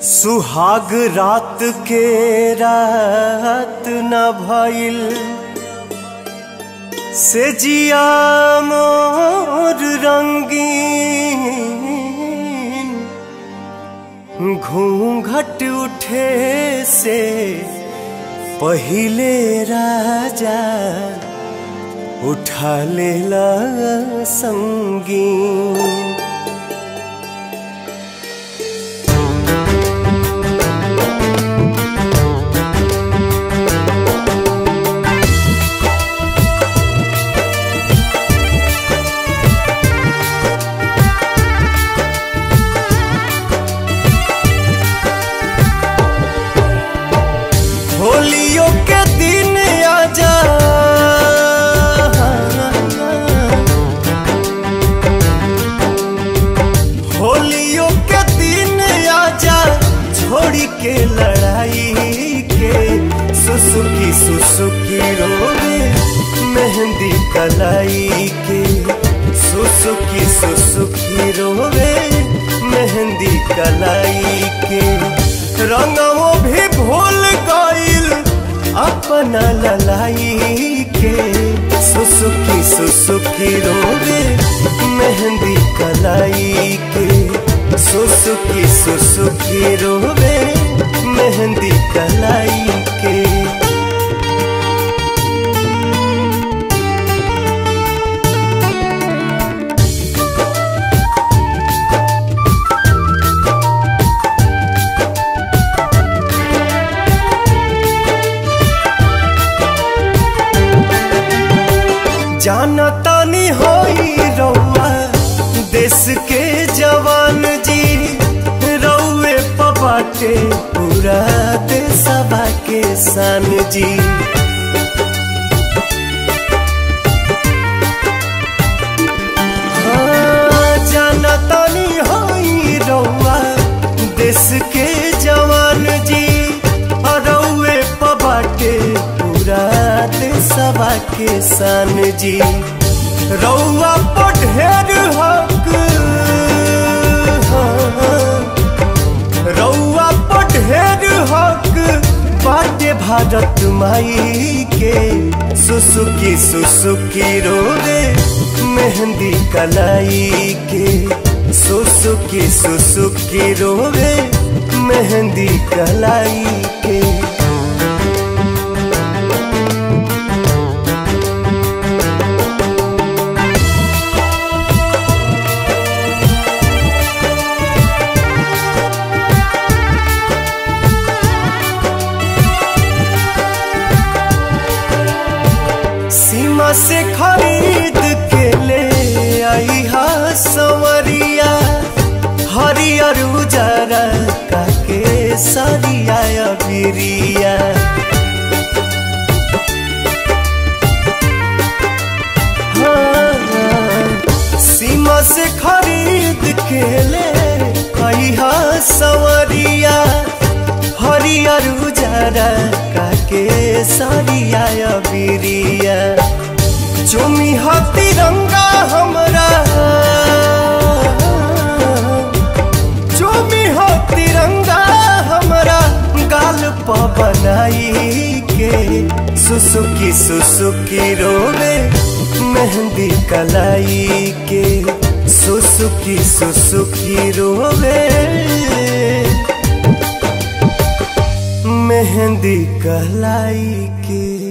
सुहाग रात के रात न भइल से जिया मोर रंगीन घूंघट उठे से पहिले राजा उठा लेला संगीन होलियों के दिन आजा होलियों के दिन आजा छोड़ी के लड़ाई के सुसुकी सुसुकी रोवे मेहंदी कलाई के सुसुकी सुसुकी रोवे मेहंदी कलाई के रंगों भी भूल गईल अपना ललाई के सुसुकी सुसुकी रोवे मेहंदी कलाई के सुसुकी सुसुकी रोवे मेहंदी कलाई के जाना तानी होई रउआ देश के जवान जी रउए पबाटे पूरा देशवा के सान जी हाँ, जाना तानी होई रउआ देश के जवान जी रउए पबाटे पूरा देशवा के सान जी रउआ पढ़ेर हक रउआ पढ़ेर हक बाटे भारत माई के सुसुकी सुसुकी रोवे मेहंदी कलाई के सुसुकी सुसुकी रोवे मेहंदी कलाई के सीमा से खरीद के ले आई हा सवरिया हरियर उजरा काके सरिया बिरिया हाँ, सीमा से खरीद के ले आई हा सवरिया हरियर उजरा काके सरिया बिरिया चुमी हा तिरंगा हमरा चुमी हा तिरंगा हमरा गाल प बनाई के सुसुकी सुसुकी रोवे मेहंदी कलाई के सुसुकी सुसुकी रोवे मेहंदी कलाई के